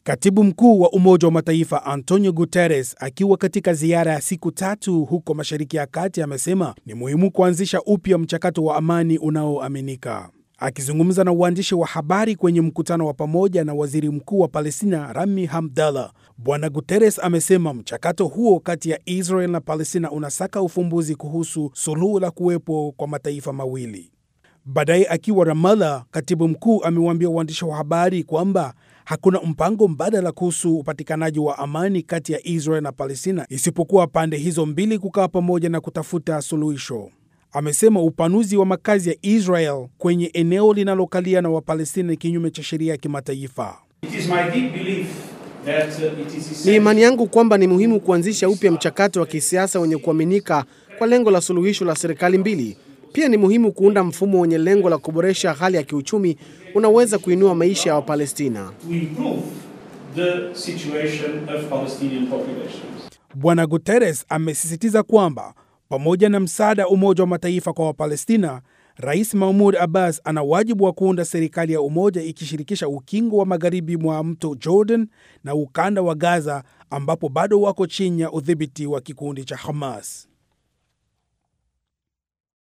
Katibu mkuu wa Umoja wa Mataifa Antonio Guterres akiwa katika ziara ya siku tatu huko Mashariki ya Kati amesema ni muhimu kuanzisha upya mchakato wa amani unaoaminika. Akizungumza na uandishi wa habari kwenye mkutano wa pamoja na waziri mkuu wa Palestina Rami Hamdallah, Bwana Guterres amesema mchakato huo kati ya Israel na Palestina unasaka ufumbuzi kuhusu suluhu la kuwepo kwa mataifa mawili. Baadaye akiwa Ramallah, katibu mkuu amewaambia waandishi wa habari kwamba hakuna mpango mbadala kuhusu upatikanaji wa amani kati ya Israel na Palestina isipokuwa pande hizo mbili kukaa pamoja na kutafuta suluhisho. Amesema upanuzi wa makazi ya Israel kwenye eneo linalokalia na Wapalestina ni kinyume cha sheria ya kimataifa. Ni imani yangu kwamba ni muhimu kuanzisha upya mchakato wa kisiasa wenye kuaminika kwa lengo la suluhisho la serikali mbili. Pia ni muhimu kuunda mfumo wenye lengo la kuboresha hali ya kiuchumi unaweza kuinua maisha ya Wapalestina. Bwana Guterres amesisitiza kwamba pamoja na msaada wa Umoja wa Mataifa kwa Wapalestina, Rais Mahmud Abbas ana wajibu wa kuunda serikali ya umoja ikishirikisha ukingo wa magharibi mwa mto Jordan na ukanda wa Gaza ambapo bado wako chini ya udhibiti wa kikundi cha Hamas.